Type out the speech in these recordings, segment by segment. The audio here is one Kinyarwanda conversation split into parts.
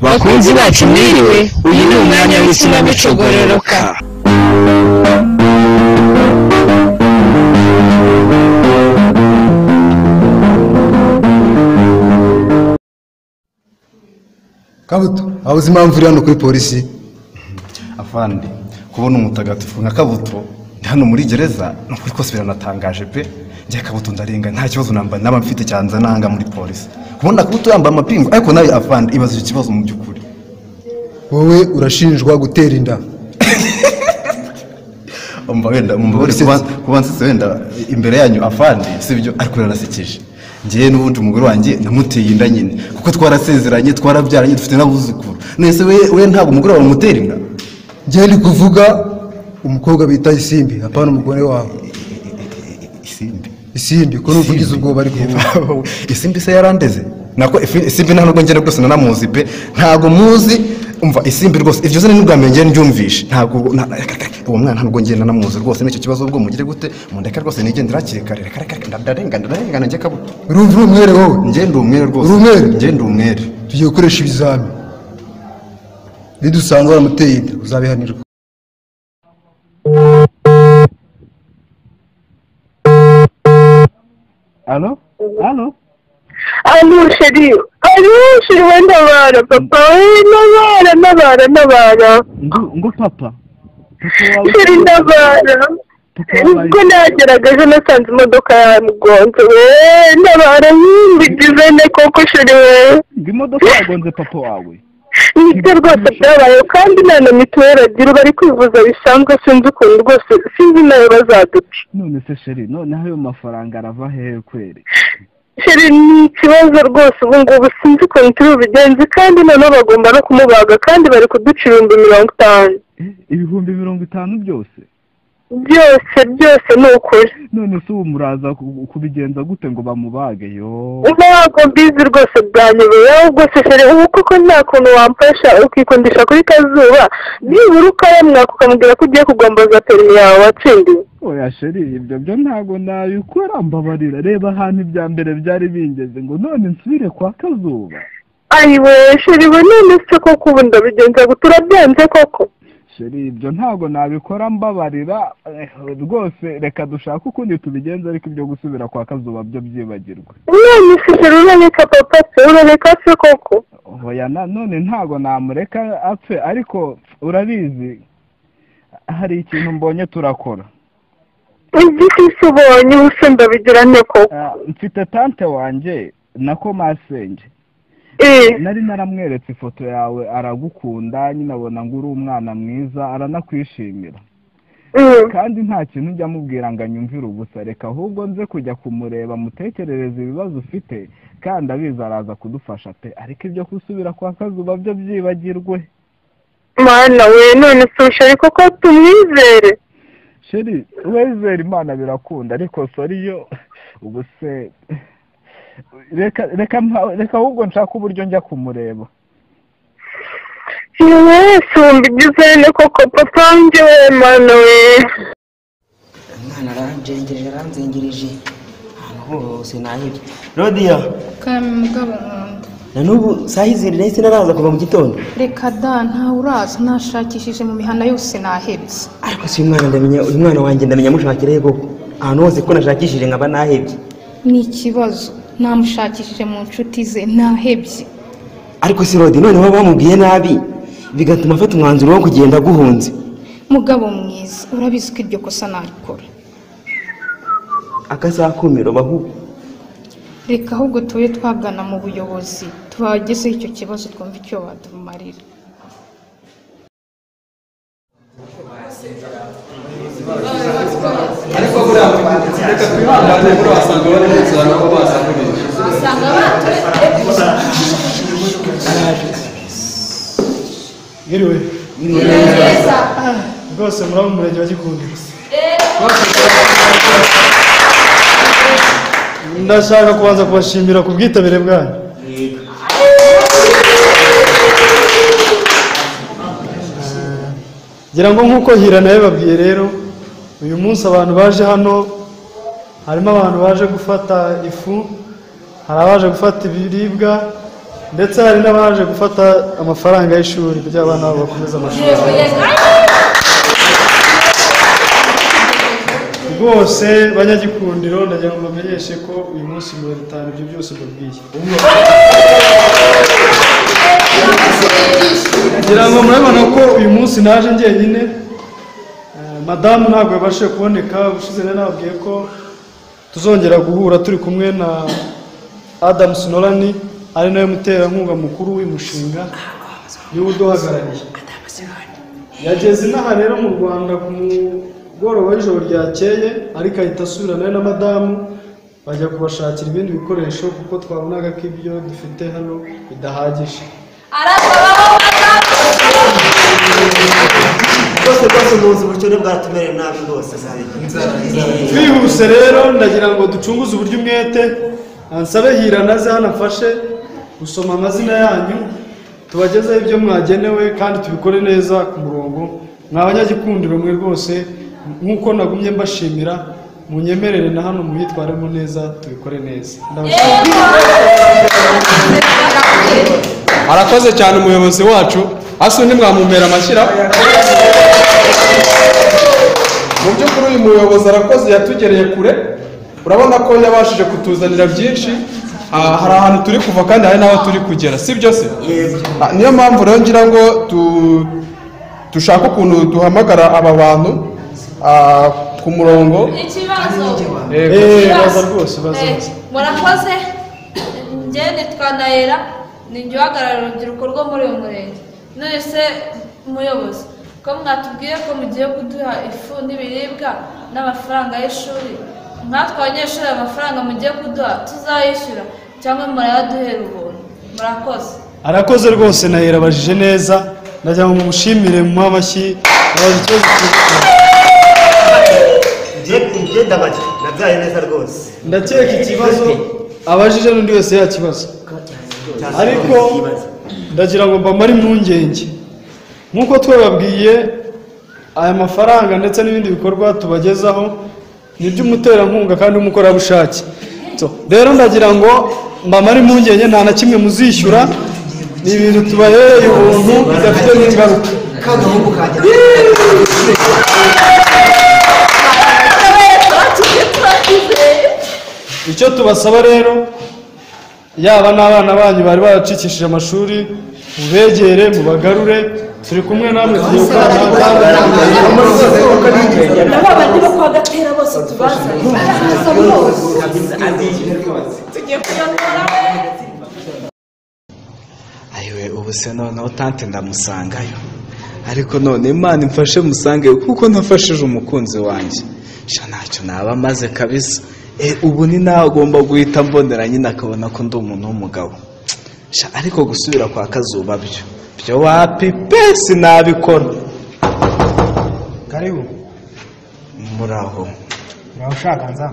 bakunzi bacu mwiriwe uyu ni umwanya w'ikinamico gororoka kabuto waba uzi impamvu uri hano kuri polisi afande kubona umutagatifu nka kabuto ndi hano muri gereza ni ukuri kose biranatangaje pe njye kabuto ndarenga nta kibazo namba naba mfite cyanze nanga muri polisi kubona kabuto yambaye amapingu ariko nawe afande ibaza icyo kibazo mu by'ukuri wowe urashinjwa gutera inda umva wenda umva uri kuba kuba nsetse wenda imbere yanyu afande si byo ariko biranasekeje ngewe n'ubundi umugore wanjye namuteye inda nyine kuko twarasezeranye twarabyaranye dufite n'abuzukuru nese we we ntabwo umugore wawe umutera inda njye ndi kuvuga umukobwa bita isimbi apana umugore wawe isimbi isimbi ko ni uvugize ubwoba ari kuvuga isimbi se yarandeze nako ifi- isimbi nta nubwo ngenda rwose nanamuzi pe ntabwo muzi umva isimbi rwose iryo zina ni ubwa mbere ngenda ndyumvishe ntabwo na- uwo mwana ntabwo ngenda nanamuzi rwose n'icyo kibazo ubwo mugire gute mundeka rwose nigendera hakiri kare reka reka reka, ndarenga ndarenga njye kabuto urumva uri umwere wowe ngenda umwere rwose Uri umwere? ngenda umwere tugiye gukoresha ibizami nidusanga waramuteye inda uzabihanirwa Allô Allô Allô, chérie. Allô, chérie, ouais, ntabara, papa. Eh, Ntabara, ntabara, ntabara. Ngo ngo papa. Papa wawe- Chérie, ntabara. Ubwo nagerageje nasanze imodoka yamugonze we ntabara mbigize ne koko chere we ngo imodoka yagonze papa wawe. nibyo rwose byabayeho kandi nta na mituweli agira bari kwivuza bisanzwe sinzi ukuntu rwose sinzi nayo bazaduca None se sheri, none ayo mafaranga arava hehe kweri? Sheri ni ikibazo rwose ubu ngubu sinzi ukuntu turi bubigenze kandi noneho bagomba no kumubaga kandi bari kuduca ibihumbi mirongo itanu Eh, Ibihumbi mirongo itanu byose. byose byose ni ukuri None se ubu muraza ku- kubigenza gute ngo bamubage yo? ntabwo mbizi rwose bwanyobeye ahubwo se shere ubu koko nta kuntu wamfasha ukikundisha kuri kazuba nibura ukayamwaka ukamubwira ko ugiye kugomboza perimi yawe watsindiye Oya sheri, ibyo byo ntago nabikora mbabarira. Reba ahantu ibya mbere byari bingeze ngo none nsubire kwa kazuba. ayiwe sheri we none se koko ubu ndabigenza ngo turabyanze koko sheri ibyo ntabwo nabikora mbabarira eh, rwose reka dushake ukundi tubigenza ariko ibyo gusubira kwa kazuba byo byibagirwe none se shere urareka papa se urareka se koko oya na- none ntabwo namureka apfe ariko urabizi hari ikintu mbonye turakora igiti se ubonye ubuse ndabigira nte koko Ah, mfite tante wanjye na komasenge Eh, nari naramweretse ifoto yawe aragukunda nyine abona ngo uri umwana mwiza aranakwishimira mm, kandi nta kintu ujya amubwira ngo anyumvire ubusa reka ahubwo nze kujya kumureba mutekerereze ibibazo ufite kandi abizi araza kudufasha pe ariko ibyo gusubira kwa kazuba byo byibagirwe mana we none se sheri koko tumwizere sheri wezera imana birakunda ariko sori yo ubu se reka reka mpa- reka ahubwo nshake uburyo njya kumureba yesu mbigizene koko papa njyewe mana we umwana aranjengereje aranzengereje ahantu hose nahebye rodiyo kame mugabo nkunda na n'ubu saa yizere nahise naraza kuva mu gitondo reka da ntawe uraza nashakishije mu mihanda yose nahebye ariko si uyu mwana ndamenya uyu mwana wanjye ndamenya mushakirayo koko ahantu hose ko nashakishije nkaba nahebye ni ikibazo namushakishije mu nshuti ze nahebye ariko si rodi none baba bamubwiye nabi bigatuma afata umwanzuro wo kugenda aguhunze mugabo mwiza urabizi ko iryo kosa narikora akazakumiro bahu reka ahubwo tube twagana mu buyobozi tubagezeho icyo kibazo twumve icyo badumarira mwiriwe rwose muraba mu murenge wa gikundi ndashaka kubanza kubashimira ku bwitabire bwanyu ngira ngo nk'uko hira nawe babwiye rero uyu munsi abantu baje hano harimo abantu baje gufata ifu hari abaje gufata ibiribwa ndetse hari n'abaje gufata amafaranga y'ishuri kugira abana babo bakomeze amashuri rwose banyagikundiro ndagira ngo mbamenyeshe ko uyu munsi mirongo itanu ibyo byose mbabwiye ngira ngo murabona ko uyu munsi naje njyenyine Eh, madamu ntabwo yabashije kuboneka ubushize rero nababwiye ko tuzongera guhura turi kumwe na Adam Norani ari nawe muterankunga mukuru w'uyu mushinga niwe uduhagarariye yageze inaha rero mu rwanda ku mugoroba w'ijoro ryakeye ariko ahita asubira nawe na madamu bajya kubashakira ibindi bikoresho kuko twabonaga ko ibyo dufite hano bidahagije rwose rwose muzi uburyo bwatumereye nabi rwose twihuse rero ndagira ngo ducunguze uburyo umwete ansabe hira naze hano afashe gusoma amazina yanyu tubagezeho ibyo mwagenewe kandi tubikore neza ku murongo mwa banyagikundiro mwe rwose nk'uko nagumye mbashimira munyemerere na hano muyitwaremo neza tubikore neza ndabashimira arakoze cyane umuyobozi wacu hasi undi mwamumera amashyira mu by'ukuri uyu muyobozi arakoze yatugereye kure urabona ko yabashije kutuzanira byinshi Ah, hari ahantu turi kuva kandi hari n'aho turi kugera si byo se Ah, niyo mpamvu rero ngira ngo tu- dushaka ukuntu duhamagara aba bantu ah, ku murongo ikibazo Eh, eee Ikibazo. baza rwose baza Eh, murakoze njye nitwa nayera ni njye uhagararira urubyiruko rwo muri uyu murenge none se umuyobozi ko mwatubwiye ko mugiye kuduha ifu n'ibiribwa n'amafaranga y'ishuri nkatwe abanyeshuri ayo mafaranga mugiye kuduha tuzayishyura cyangwa murayaduhera ubuntu murakoze arakoze rwose na abajije neza ndagira ngo mumushimire mu amashyi abaza ikibazo cy'ubuzima. njye ndabajya nabyaye neza rwose ndakeka ikibazo abajije n'undi wese yakibazo ariko ndagira ngo mbamare impungenge nk'uko twababwiye aya mafaranga ndetse n'ibindi bikorwa tubagezaho ni iby'umuterankunga kandi w'umukorerabushake So, rero ndagira ngo mbamare impungenge nta na kimwe muzishyura ni ibintu tubahereye ubuntu bidafite n'ingaruka kagahungu kajya icyo tubasaba rero yaba n'abana banyu bari baracikishije amashuri mubegere mubagarure turi kumwe namwe tugiye gukorana ayiwe ubu se noneho tante ndamusangayo ariko none imana imfashe musangeyo kuko nafashije umukunzi wanjye sha ntacyo naba maze kabisa Eh, ubu ni nawe agomba guhita mbonera nyine akabona ko ndi umuntu w'umugabo sha ariko gusubira kwa kazuba byo byo wapi pe sinabikora karibu muraho uraho ushaka nza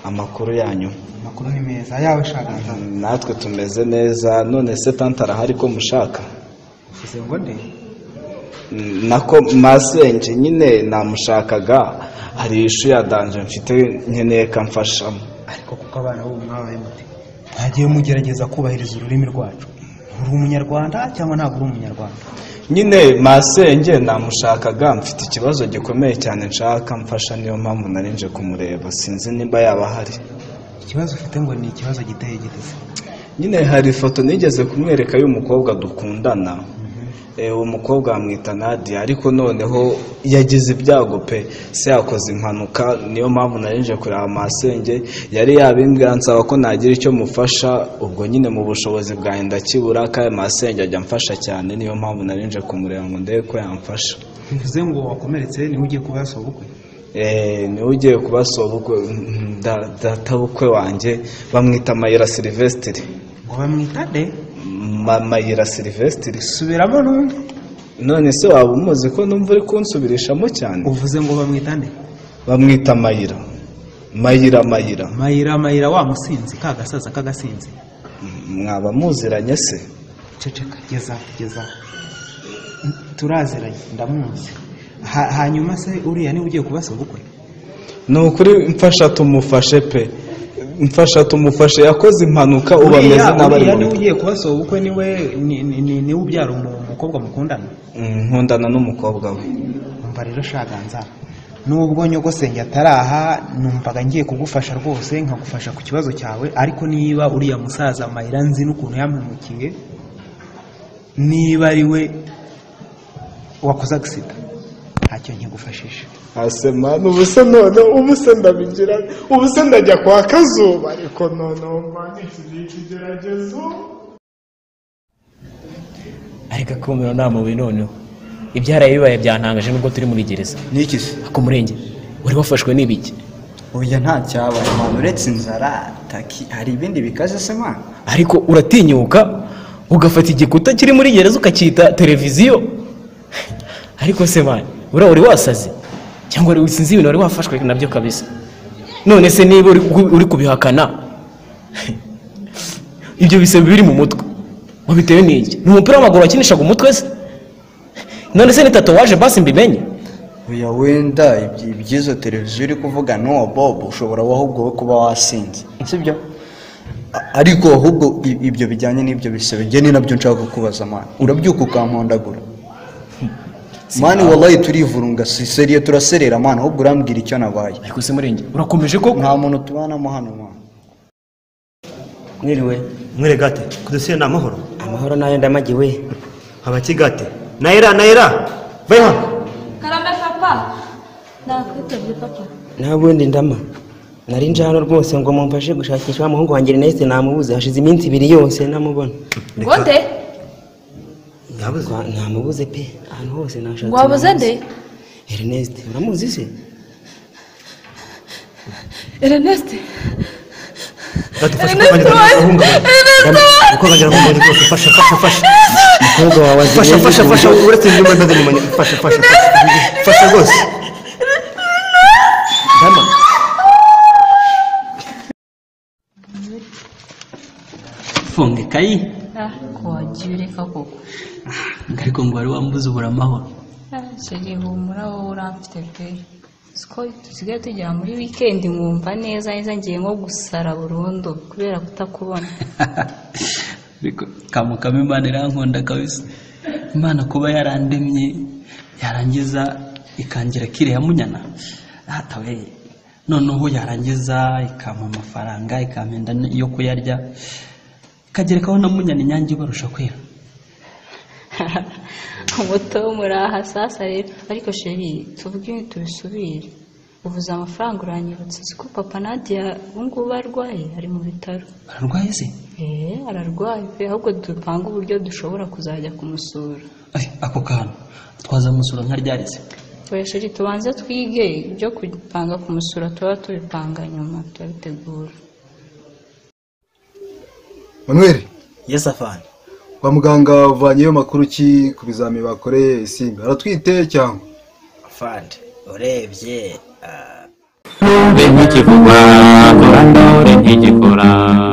amakuru yanyu amakuru ni meza yawe ushaka nza natwe tumeze neza none se tante arahari ko mushaka uvuze ngo nde nako masenge nyine namushakaga hari ishu ya danje mfite nkeneye ko amfashamo ariko kuko abana b'ubu mwabaye mute mwagiye mugerageza kubahiriza ururimi rwacu uri umunyarwanda cyangwa ntabwo uri umunyarwanda nyine masenge namushakaga mfite ikibazo gikomeye cyane nshaka amfasha niyo mpamvu nari nje kumureba sinzi nimba yaba ahari ikibazo ufite ngo ni ikibazo giteye giteze nyine hari ifoto nigeze kumwereka y'umukobwa dukundana Eh, uwo mukobwa bamwita nadia ariko noneho yagize ibyago pe se yakoze impanuka niyo mpamvu nari nje kureba masenge yari yabimbwira ansaba ko nagira icyo mufasha ubwo nyine mu bushobozi bwanjye ndakibura kandi masenge ajya amfasha cyane niyo mpamvu nari nje kumureba ngo ndebe ko yamfasha bivuze ngo wakomeretse niwe ugiye kuba yasohoka ubukwe Eh, niwe ugiye kubasaba ubukwe mm, da- databukwe wanjye bamwita mayira silivesitiri ngo bamwita de Ma- mayira silivesitiri subiramo n'undi none se waba umuzi ko numva uri kunsubirishamo cyane uvuze ngo bamwita nde bamwita mayira mayira mayira mayira mayira wa musinzi ka gasaza k'agasinzi mwaba muziranye se ceceka geza geza turaziranye ndamuzi Ha- hanyuma se uriya niwe ugiye kubasa ubukwe ni ukuri mfasha tumufashe pe mfasha tumufashe yakoze impanuka ubu ameze n'abari mu uriya niwe bitaro ugiye kubasaba ubukwe niwe ni- ni- ni- niwe ubyara umu- umukobwa mukundana Mm, nkundana n'umukobwa we umva rero shaganza nubwo nyogosenge ataraha numvaga ngiye kugufasha rwose nkagufasha ku kibazo cyawe ariko niba uriya musaza mayira nzi n'ukuntu yampemukiye niba ari we wakoze agisida ntacyo nkigufashisha asema ubu se none ubu se ndabigira ubu se ndajya kwa kazuba ariko none mwana iki ngiki geragezo ariko akumiro nta mubi noneho ibyaraye bibaye byantangaje nubwo turi muri gereza ni iki se ako murenge wari wafashwe n'ibiki oya nta cyabaye muntu uretse inzara taki hari ibindi bikaze se mwana ariko uratinyuka ugafata igikuta kiri muri gereza ukacyita televiziyo ariko se mani uriya wari wasaze cyangwa wari sinzi ibintu wari wafashwe nabyo kabisa none se niba uri, uri kubihakana ibyo bisembe biri mu mutwe wabitewe n'iki ni umupira w'amaguru wakinishaga umutwe se none se ni tatuwaje basi mbimenye oya wenda ibyi- iby'izo televiziyo uri kuvuga n'uwo bobo ushobora wowe ahubwo we kuba wasinze sibyo A- ariko ahubwo i- ibyo bijyanye n'ibyo bisebe njye ni nabyo nshaka kukubaza mwana urabyuka ukampondagura mani wallahi turivurunga si seriye turaserera mwana ahubwo urambwira icyo nabaye ariko se murenge urakomeje koko nta muntu tubanamo hano mwana mwiriwe mwire gate kudusiye ni amahoro amahoro nayo ndamagiwe abaki gate nayira nayira vayo hano karame papa nakwitabye papa nta bundi ndama nari nje hano rwose ngo mumfashe gushakisha wa muhungu wanjye nahise namubuze hashize iminsi ibiri yose ntamubona ngote Nta- ntamubuze pe ahantu hose nashatse ngo wabuze nde namubuze. Ernest uramuzi se ernest umukobwa wawe azi Fasha, neza fasha, ibintu fasha, byose. uretse ibyo mbona ndabimenya fasha fasha fasha, fasha rwose dama funga ikayi ko wagiye ureka koko ariko ngo wari wambuze ubura amahoro shege humura wowe uramfite pe siko dusigaye tugera muri wikendi nkumva neza neza ngiye nko gusara burundu kubera kutakubona ariko kamukamo imana irankunda kabisa imana kuba yarandemye yarangiza ikangira kiriya munyana ahatawe noneho yarangiza ikampa amafaranga ikampenda yo kuyarya ikagerekaho na munyana inyange ibarusha kwera umuto muraha sasa rero ariko sheri tuvuge ibintu tubisubire uvuze amafaranga uranyibutse siko papa nadia ubungubu arwaye ari mu bitaro ararwaye se eee ararwaye pe ahubwo dupange uburyo dushobora kuzajya kumusura ako kantu twazamusura nka ryarize Twesheri tubanze twige ibyo kupanga ku musura tuba tubipanga nyuma turabitegura manuel yes afani kwa muganga wavanyeyo amakuru ki ku bizami bakoreye isimbi aratwite cyangwa afande urebye ntumbe ntikivugwa tora ndore ntigikora